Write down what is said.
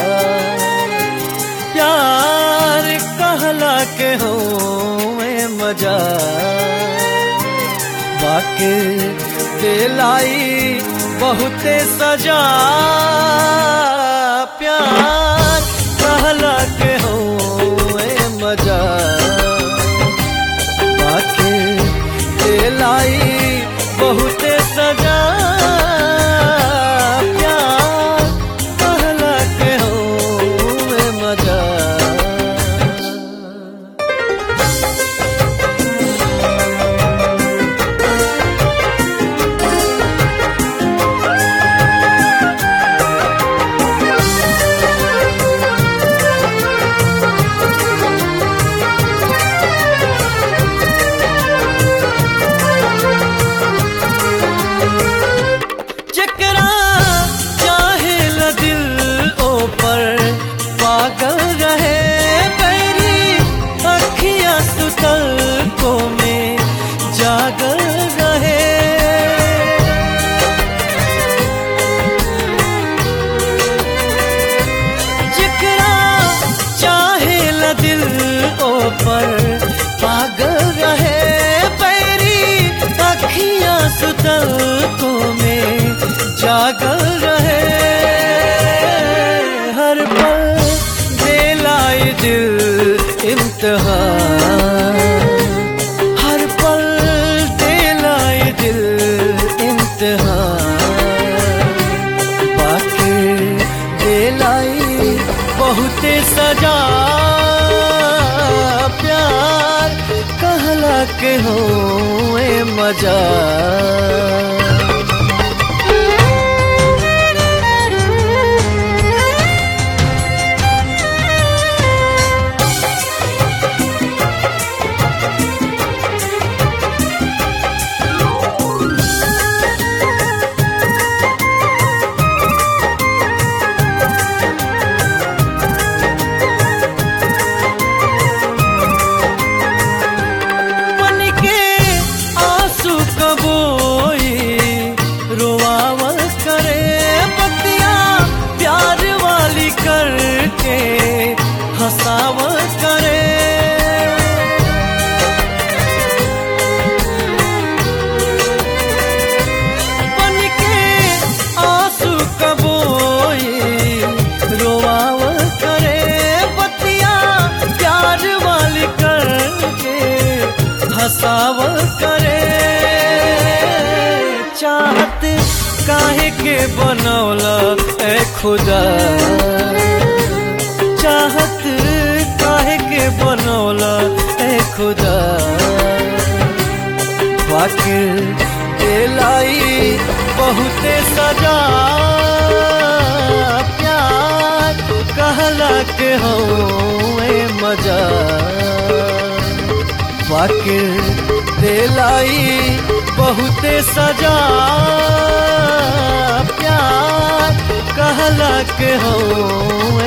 प्यार कहला के हो मजा बाके दिलाई बहुते सजा प्यार कहला के हो मजा बाके दिलाई बहुते सजा प्यार कहला के हो मजा जकरा चाहे ल दिल ओ पर पागल रहे बैरी अखियां सुतल को में जागल रहे जकरा चाहे ल दिल ओ पर पागल रहे बैरी अखियां सुतल को में जागल रहे हर पल दिलाई दिल इम्तिहान हर पल दिलाई दिल इम्तिहान बाकी दिलाई बहुते सजा प्यार कहला के हो मजा मन के आंसू कबोई रोआवल करे बतिया प्यार वाली करके हंसावल करे बन के आंसू कबोई रोआवल करे बतिया प्यार वाली करके हंसावल करे चाहत काहे के बनौला ए खुदा चाहत काहे के बनौला ए खुदा वाकिर दिलाई बहुते सजा प्यार कहला के हो मजा वाकिर दिलाई बहुते सजा प्यार कहला के हो